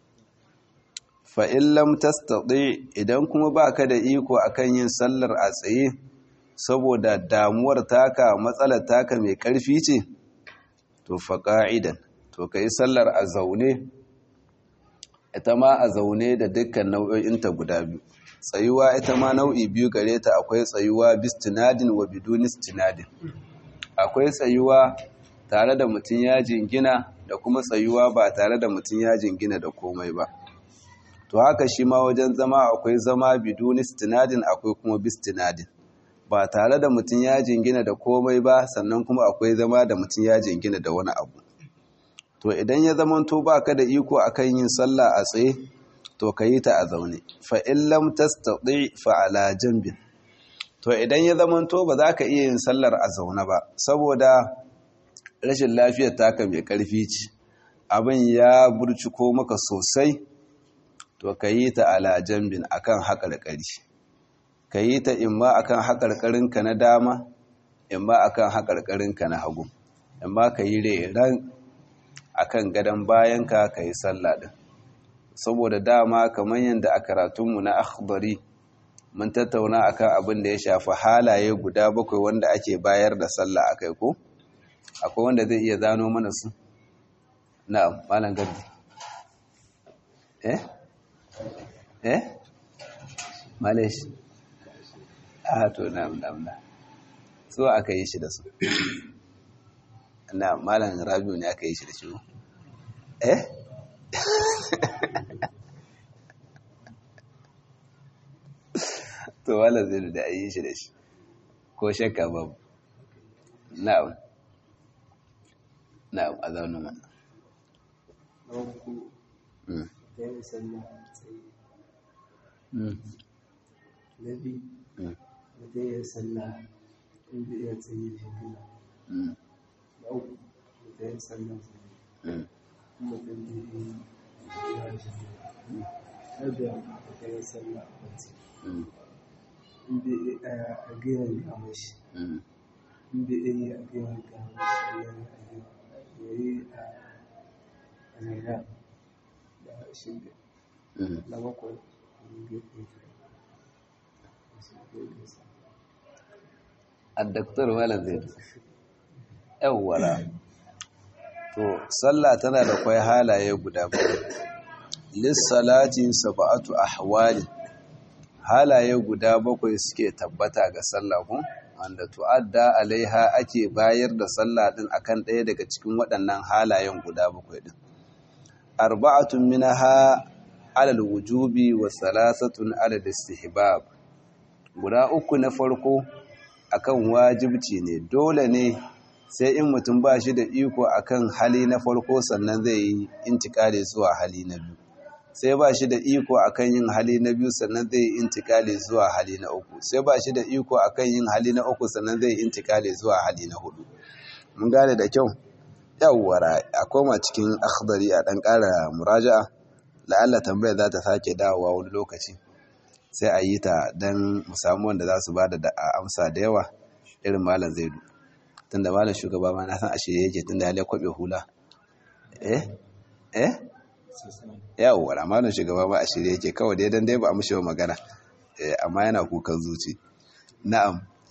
fa'in lam tastaɗe idan kuma ba ka da iko akan yin sallar a tsaye saboda damuwar taka matsalar taka mai ƙarfi ce to fa ƙa'idan to ka yi sallar a zaune ita ma a zaune da dukkan nau'o'inta guda biyu tsayuwa ita ma nau'i biyu gare ta akwai tsayuwa bistinadin wa biduni stinadin akwai tsayuwa tare da mutum ya jingina da kuma tsayuwa ba tare da mutum ya jingina da komai ba to haka shi ma wajen zama akwai zama biduni stinadin akwai kuma bistinadin ba tare da mutum ya jingina da komai ba sannan kuma akwai zama da mutum ya jingina da wani abu to idan ya zamanto ba ka da iko akan yin sallah a tsaye to ka yi ta a zaune fa in lam tastati fa ala janbin to idan ya zamanto ba za ka iya yin sallar a zaune ba saboda rashin lafiyar taka mai karfi ce abin ya burciko maka sosai to ka yi ta ala janbin akan haƙarƙari ka yi ta imma akan haƙarƙarinka na dama imma akan haƙarƙarinka na hagu imma ka yi reran akan gadon bayanka ka yi sallah din saboda dama kamar yadda a karatunmu na akhbari mun tattauna akan abin da ya shafi halaye guda bakwai wanda ake bayar da sallah akai ko akwai wanda zai iya zano mana su na'am malam gardi eh eh malesh a to na'am na'am na so aka yi shi da su na malam rabiu ne aka yi shi da shi eh to wala zai da yi shi da shi ko shakka babu na'am na'am a zaune ma na biyu mutum ya sallah in zai iya tsaye shi gina na uku mutum ya sallah tsaye mutum zai iya ya shi na biyar mutum ya sallah a bacci in zai iya a gina gama shi in zai iya a gina gama shi ya yi a zaina da shi na bakwai addaktar malam zai yawwara to sallah tana da kwai halaye guda bakwai lissalati sab'atu ahwali halaye guda bakwai suke tabbata ga sallah ko wanda tu'adda alaiha ake bayar da sallah din akan ɗaya daga cikin waɗannan halayen guda bakwai din arba'atun minha alal wujubi wa salasatun alal istihbab guda uku na farko akan wajibci ne dole ne sai in mutum ba shi da iko akan hali na farko sannan zai yi intikali zuwa hali na biyu sai ba shi da iko akan yin hali na biyu sannan zai yi intikali zuwa hali na uku sai ba shi da iko akan yin hali na uku sannan zai yi intikali zuwa hali na hudu mun gane da kyau yawwara a koma cikin akhdari a dan ƙara muraja'a la'alla tambaya za ta sake dawowa wani lokaci sai a yi ta don musamman wanda za su ba da amsa da yawa irin malam zaidu tunda malam shugaba ma na san a shirye yake tunda ya kwabe hula eh eh yawwa malam shugaba ma a shirye yake kawai dai dan dai ba a mushi magana amma yana kukan zuci na'am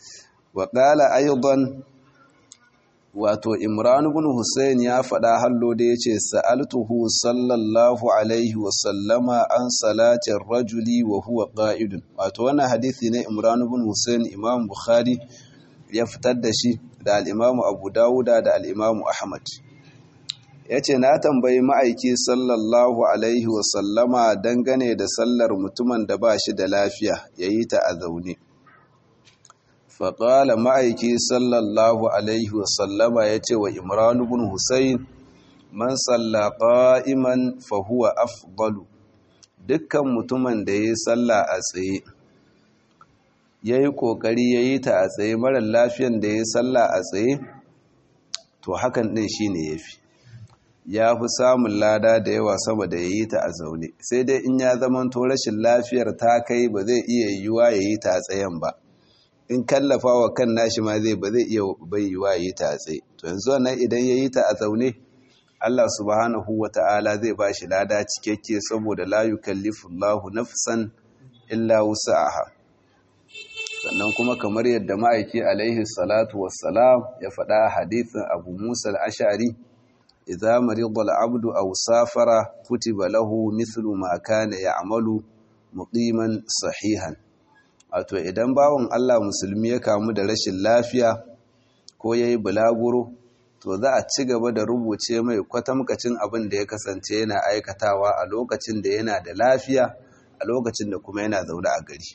wa qala aidan wato imran ibn husayn ya faɗa hallo da yace sa'altuhu sallallahu alaihi wa sallama an salatin rajuli wa huwa qa'idun wato wannan hadisi ne imran ibn husayn imam bukhari ya fitar da shi da al-imam abu dawuda da al-imam ahmad yace na tambayi ma'aiki sallallahu alaihi wa sallama dangane da sallar mutumin da ba shi da lafiya yayi ta a zaune faƙala ma'aiki sallallahu alaihi wasallama ya ce wa imran bin husayn man salla qa'iman fa huwa afdalu dukkan mutumin da yayi salla a tsaye yayi kokari yayi ta a tsaye mara lafiyan da yayi salla a tsaye to hakan din shine yafi ya fi samun lada da yawa sama da yayi ta a zaune sai dai in ya zamanto rashin lafiyar ta kai ba zai iya yiwuwa yayi ta a tsayen ba in kallafa wa kan nashi ma zai ba zai iya bayyuwa yi ta a tsaye to yanzu wannan idan ya yi ta a zaune Allah subhanahu wa ta'ala zai ba shi lada cikakke saboda la yukallifu Allahu nafsan illa wusa'aha sannan kuma kamar yadda ma'aiki alaihi salatu wassalam ya faɗa hadithin Abu Musa al-Ash'ari idza marida al-'abdu aw safara kutiba lahu mithlu ma kana ya'malu muqiman sahihan wato idan bawan Allah musulmi ya kamu da rashin lafiya ko ya yi bulaguro to za a ci gaba da rubuce mai kwatamkacin abin da ya kasance yana aikatawa a lokacin da yana da lafiya a lokacin da kuma yana zaune a gari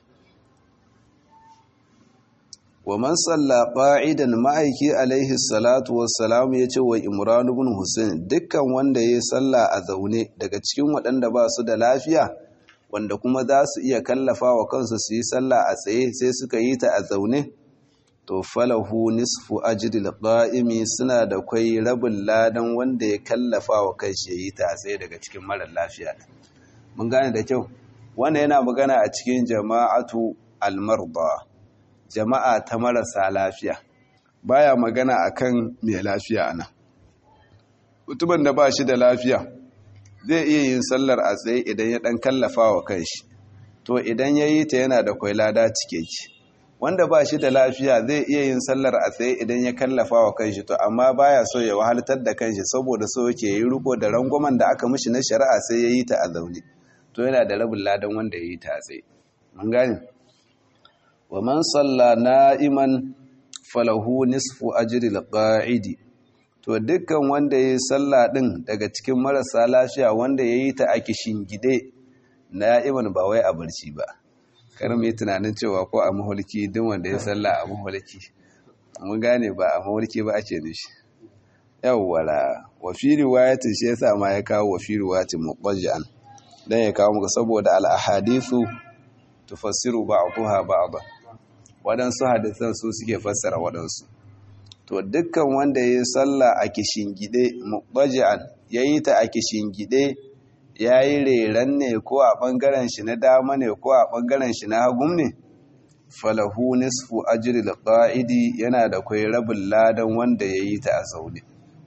wa man salla qa'idan ma'aiki alaihi salatu wassalam ya ce wa imran ibn husayn dukkan wanda ya salla a zaune daga cikin waɗanda ba su da lafiya wanda kuma za su iya kallafa wa kansu su yi sallah a tsaye sai suka yi ta a zaune to falahu nisfu ajril qa'imi suna da kwai rabin ladan wanda ya kallafa wa kanshi ya yi ta a tsaye daga cikin marar lafiya mun gane da kyau wannan yana magana a cikin jama'atu almarda jama'a ta marasa lafiya baya magana akan mai lafiya ana mutumin da ba shi da lafiya zai iya yin sallar a tsaye idan ya dan kallafa wa kanshi to idan ya yi ta yana da kwai lada cikeki wanda ba shi da lafiya zai iya yin sallar a tsaye idan ya kallafa wa kanshi to amma baya so ya wahaltar da kanshi saboda so yake yi riko da rangwamen da aka mishi na shari'a sai ya yi ta a zaune to yana da rabin ladan wanda ya yi ta a tsaye mun gane wa man salla na'iman falahu nisfu ajri al-qa'idi to dukkan wanda ya yi sallah ɗin daga cikin marasa lafiya wanda ya yi ta a gide na iman ba wai a barci ba kar mai tunanin cewa ko a maholki duk wanda ya sallah a maholki mun gane ba a maholki ba ake nishi yawwala wa fi riwayatin shi yasa ma ya kawo wa fi riwayatin muqajjan dan ya kawo muka saboda al ahadithu tufassiru ba'daha ba'da wadansu hadisan su suke fassara wadansu to dukkan wanda ya yi sallah a kishingide muqaji'an yayi ta a kishingide yayi reran ne ko a bangaren shi na dama ne ko a bangaren shi na hagum ne falahu nisfu ajri alqa'idi yana da kai rabin ladan wanda yayi ta a zaune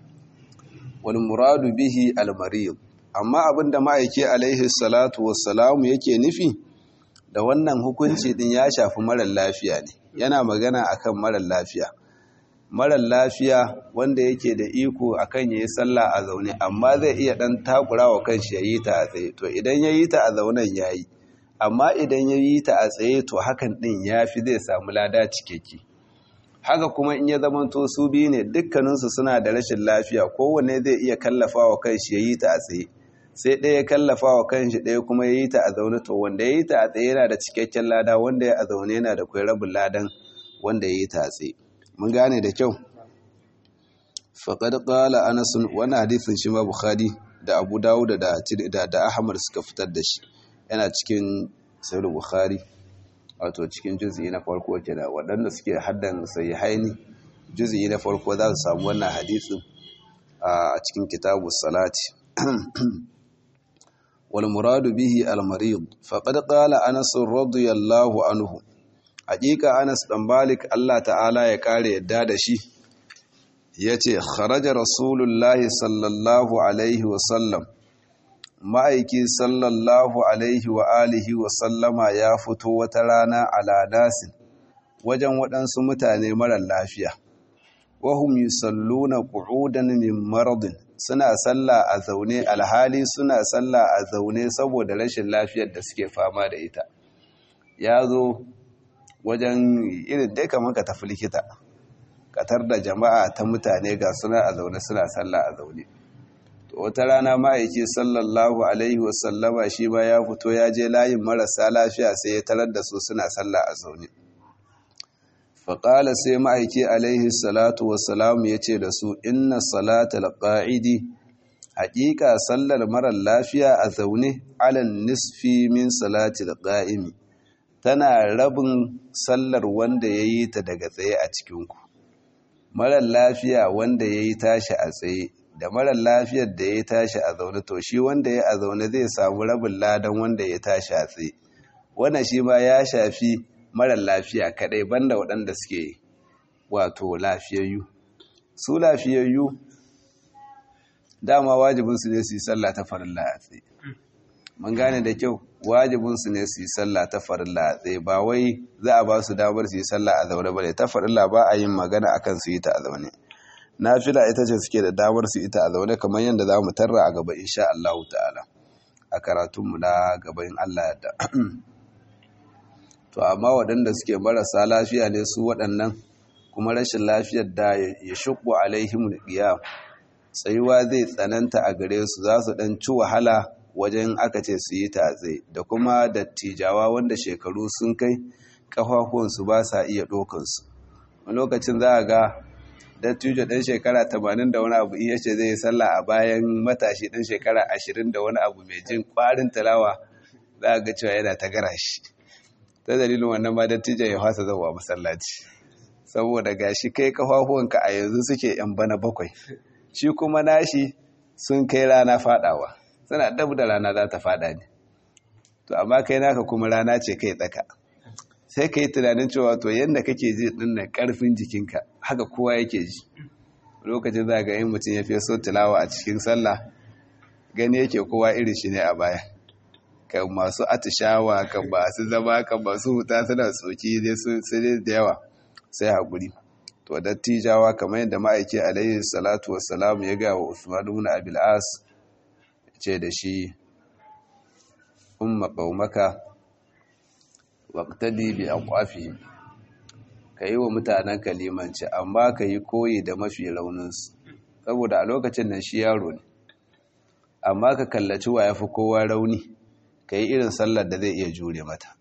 wal muradu bihi al marid amma abinda ma'aiki alaihi salatu wassalamu yake nufi da wannan hukunci din ya shafi marar lafiya ne yana magana akan marar lafiya marar lafiya wanda yake da iko akan yayi sallah a zaune amma zai iya dan takura wa kanshi yayi ta a tsaye to idan yayi ta a zaunen yayi amma idan yayi ta a tsaye to hakan din yafi zai samu lada cikakke haka kuma in ya zamanto su biyu ne dukkaninsu suna da rashin lafiya kowanne zai iya kallafa wa kanshi yayi ta a tsaye sai ɗaya ya kallafa wa kanshi ɗaya kuma yayi ta a zaune to wanda yayi ta a tsaye yana da cikakken lada wanda ya a zaune yana da kai rabin ladan wanda yayi ta a tsaye mun gane da kyau faƙad ƙala anasun wani hadithin shi ma bukhari da abu dawuda da da ahmad suka fitar da shi yana cikin sayar bukhari wato cikin juzi na farko ke da waɗanda suke haddan sai haini juzi na farko za su samu wannan hadithin a cikin kitabu salati wal muradu bihi al marid faqad qala anas radiyallahu anhu hakika Anas dan Malik Allah ta'ala ya kare yadda da shi yace kharaja rasulullahi sallallahu alaihi wa sallam ma'aiki sallallahu alaihi wa alihi wa sallama ya fito wata rana ala nasin wajen waɗansu mutane marar lafiya wahum yusalluna qu'udan min maradin suna sallah a zaune alhali suna sallah a zaune saboda rashin lafiyar da suke fama da ita ya zo wajen irin dai kamar ka tafi likita katar da jama'a ta mutane ga suna a zaune suna sallah a zaune to wata rana ma'aiki sallallahu alaihi wasallama shi ba ya fito ya je layin marasa lafiya sai ya tarar da su suna sallah a zaune faƙala sai ma'aiki alaihi salatu wasalamu ya ce da su inna salatal ƙa'idi haƙiƙa sallar marar lafiya a zaune alan nisfi min salatil ƙa'imi tana rabin sallar wanda ya yi ta daga tsaye a cikinku marar lafiya wanda ya yi tashi a tsaye da marar lafiyar da ya tashi a zaune to shi wanda ya a zaune zai samu rabin ladan wanda ya tashi a tsaye wannan shi ma ya shafi marar lafiya kadai banda waɗanda suke wato lafiyayyu su lafiyayyu dama wajibinsu ne su yi sallah ta farilla a tsaye mun gane da kyau wajibinsu ne su yi sallah ta farilla a tsaye ba wai za a ba su damar su yi sallah a zaune ba ne ta farilla ba a yin magana akan su yi ta a zaune nafila ita ce suke da damar su ita a zaune kamar yadda za mu tarra a gaba insha Allah ta'ala a karatunmu na gaban Allah yadda to amma waɗanda suke marasa lafiya ne su waɗannan kuma rashin lafiyar da ya shuku alaihim qiyam tsayuwa zai tsananta a gare su za su ɗan ci wahala wajen aka ce su yi tatse da kuma dattijawa wanda shekaru sun kai kafafuwansu ba sa iya ɗokansu wani lokacin za a ga dattijo ɗan shekara tamanin da wani abu iya ce zai yi sallah a bayan matashi ɗan shekara ashirin da wani abu mai jin ƙwarin talawa za a ga cewa yana ta gara shi ta dalilin wannan ma dattijo ya fasa zauwa masallaci saboda gashi kai kafafuwanka a yanzu suke yan bana bakwai shi kuma nashi sun kai rana fadawa suna dab da rana za ta fada ne to amma kai naka kuma rana ce kai tsaka sai ka yi tunanin cewa to yadda kake ji dinnan karfin jikinka haka kowa yake ji lokacin za ga yin mutum ya fi so tilawa a cikin sallah gani yake kowa irin shi ne a baya kan masu atishawa kan masu zama kan masu huta suna tsoki dai su sai da yawa sai haƙuri to dattijawa kamar yadda ma'aiki alayhi salatu wassalam ya ga wa Usman ibn Abil As ce da shi umma qaumaka waqtadi bi aqwafihim kai wa mutanen kalimanci amma kai koyi da mafi raunin su saboda a lokacin nan shi yaro ne amma ka kallaci wa yafi kowa rauni kai irin sallar da zai iya jure mata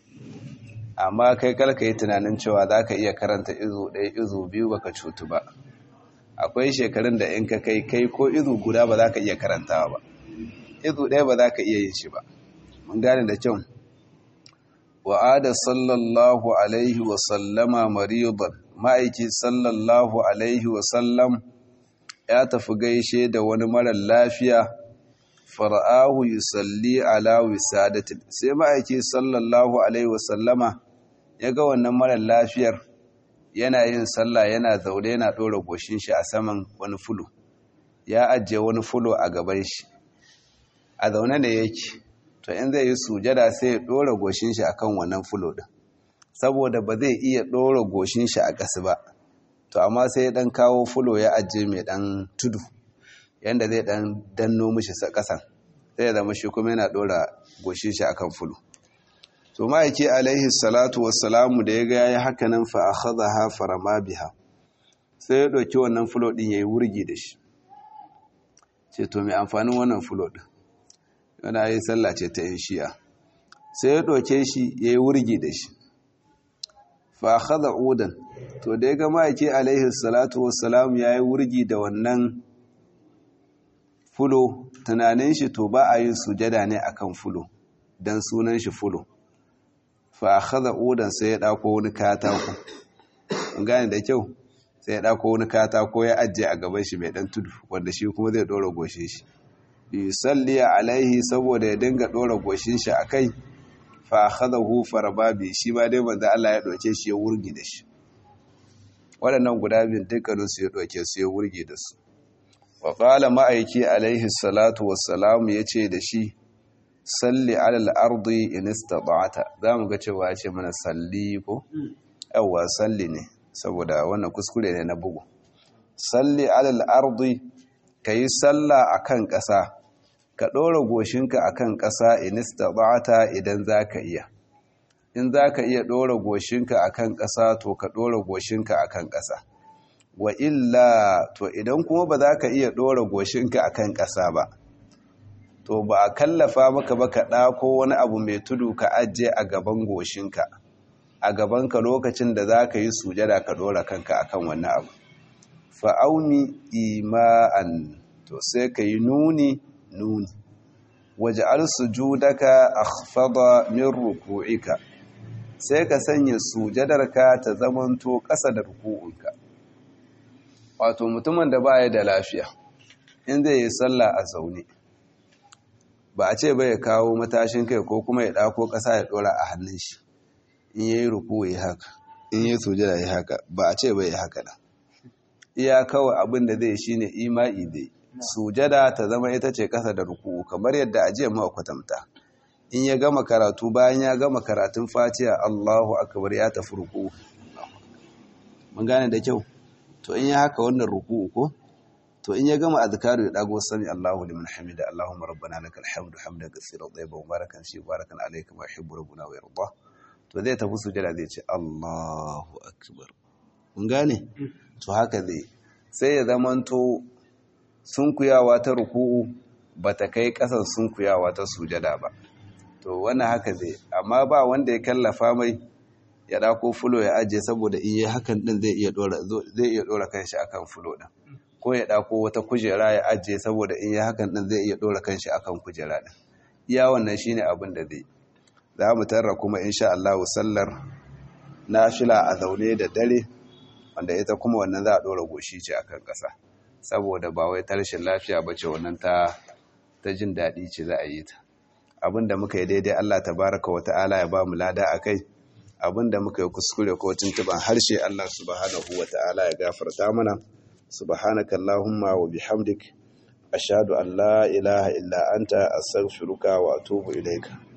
amma kai kalka yi tunanin cewa za ka iya karanta izu ɗaya izu biyu baka cutu ba akwai shekarun da in ka kai kai ko izu guda ba za ka iya karantawa ba izu ɗaya ba za ka iya yin shi ba mun gane da kyau wa'ada sallallahu alaihi wa sallama maridan ma'aiki sallallahu alaihi wa sallam ya tafi gaishe da wani marar lafiya fara'ahu yusalli ala wisadatin sai ma'aiki sallallahu alaihi wasallama ya ga wannan marar lafiyar yana yin sallah yana zaune yana ɗora goshin shi a saman wani fulo ya ajiye wani fulo a gaban shi a zaune da yake to in zai yi sujada sai ya ɗora goshin shi akan wannan fulo ɗin saboda ba zai iya ɗora goshin shi a ƙasa ba to amma sai ya ɗan kawo fulo ya ajiye mai ɗan tudu yanda zai dan danno mishi kasan zai zama shi kuma yana dora goshin shi akan fulu to ma'aiki alaihi salatu wassalamu da ya ga yayi haka nan fa akhadha farama biha sai ya dauki wannan fulo din yayi wurgi da shi ce to me amfanin wannan fulo din yana yi sallah ce ta yin shi'a sai ya dauke shi yayi wurgi da shi fa akhadha udan to da ya ga ma'aiki alaihi salatu wassalamu yayi wurgi da wannan fulo tunanin shi to ba a yin sujada ne akan fulo dan sunan shi fulo fa akhadha udan sai ya dauko wani katako an gane da kyau sai ya dauko wani katako ya ajiye a gaban shi mai dan tudu wanda shi kuma zai dora goshin shi yusalli alaihi saboda ya dinga dora goshin shi akai fa akhadahu farbabi shi ma dai manzo Allah ya doke shi ya wurgi da shi waɗannan guda biyun dukkanin su ya doke su ya wurgi da su wa ƙala ma'aiki alaihi salatu wassalamu ya ce da shi salli alal ardi in istata'ata za mu ga cewa ya ce mana salli ko yawwa salli ne saboda wannan kuskure ne na bugu salli alal ardi kayi sallah akan ƙasa ka ɗora goshinka akan ƙasa in istata'ta idan zaka iya in zaka iya ɗora goshinka akan ƙasa to ka ɗora goshinka akan ƙasa wa illa to idan kuma ba za ka iya ɗora goshinka akan ƙasa ba to ba a kallafa maka ba ka ɗako wani abu mai tudu ka ajiye a gaban goshinka a gabanka lokacin da za ka yi sujada ka ɗora kanka akan wannan abu fa'auni ima'an to sai ka yi nuni nuni waje arsujudaka akhfada min ruku'ika sai ka sanya sujadarka ta zamanto ƙasa da ruku'unka wato mutumin da baya da lafiya in zai yi sallah a zaune ba a ce ba ya kawo matashin kai ko kuma ya ɗako ƙasa ya ɗora a hannun shi in yayi ruku ya haka in yayi sujada ya haka ba a ce ba ya haka nan iya kawai abin da zai shine ima'i dai sujada ta zama ita ce ƙasa da ruku kamar yadda a jiya muka kwatanta in ya gama karatu bayan ya gama karatun fatiha Allahu akbar ya tafi ruku mun gane da kyau to in ya haka wannan ruku ko to in ya gama azkaru ya dago sami Allahu liman hamida Allahumma rabbana lakal hamdu hamdan katsiran tayyiban mubarakan fi barakan alayka wa yuhibbu rabbuna wa yarda to zai tafi sujada zai ce Allahu akbar kun gane to haka zai sai ya zamanto sunkuyawa ta ruku'u bata kai kasan sunkuyawa ta sujada ba to wannan haka zai amma ba wanda ya kallafa mai ya dako fulo ya ajiye saboda in yi hakan din zai iya dora zai iya dora kanshi akan fulo din ko ya dako wata kujera ya ajiye saboda in yi hakan din zai iya dora kanshi akan kujera din iya wannan shine abin da zai za mu tarra kuma insha Allah sallar nafila a zaune da dare wanda ita kuma wannan za a dora goshi ce akan kasa saboda ba wai tarshen lafiya bace wannan ta ta jin daɗi ce za a yi ta abinda muka yi daidai Allah tabaraka wa ta'ala ya ba mu lada akai abinda muka yi kuskure ko tuntuban harshe Allah subhanahu wa ta'ala ya gafarta mana subhanaka allahumma wa bihamdik ashhadu an la ilaha illa anta astaghfiruka wa atubu ilaika